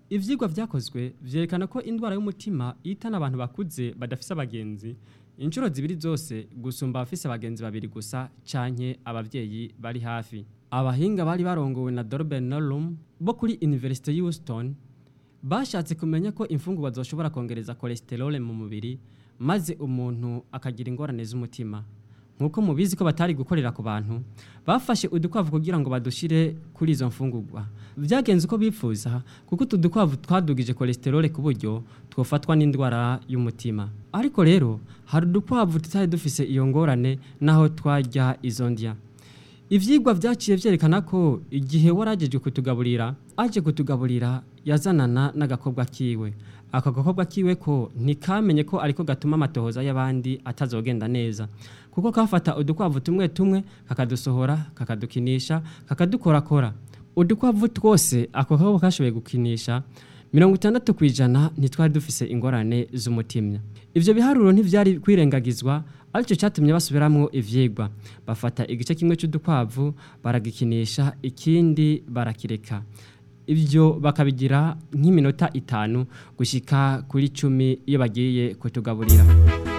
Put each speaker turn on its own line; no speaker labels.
ivyigwa vyakozwe vyerekana ko indwara y'umutima ihitana abantu bakuze badafise abagenzi inshuro zibiri zose gusumba abafise abagenzi babiri gusa canke abavyeyi bari hafi abahinga bari barongowe na Dorben Norum bo kuri University Houston bashatse kumenya ko imfungurwa zoshobora kongereza cholesterol mu mubiri maze umuntu akagira ingorane z'umutima nkuko mubizi ko batari gukorera ku bantu bafashe udukwavu kugira ngo badushire kuri izo mfungurwa vyagenze uko bipfuza kuko utu dukwavu twadugije cholesterol ku buryo twofatwa n'indwara y'umutima ariko rero hari udukwavu tutari dufise iyo ngorane naho twarya izo ndya ivyigwa vyaciye vyerekana ko igihe waragejwe kutugaburira aje kutugaburira yazanana n'agakobwa kiwe ako gakobwa kiwe ko ntikamenye ko ariko gatuma amatohoza y'abandi atazogenda neza kuko kafata udukwavu tumwe tumwe kakadusohora kakadukinisha kakadukorakora udukwavu twose ako gakobwa kashoboye gukinisha mirongo itandatu ku ijana ntitwari dufise ingorane z'umutima ivyo biharuro ntivyari kwirengagizwa aricyo cyatumye basubiramwo ivyigwa bafata igice kimwe cy'udukwavu baragikinisha ikindi barakireka ibyo bakabigira nk'iminota itanu gushika kuri cumi iyo bagiye kutugaburira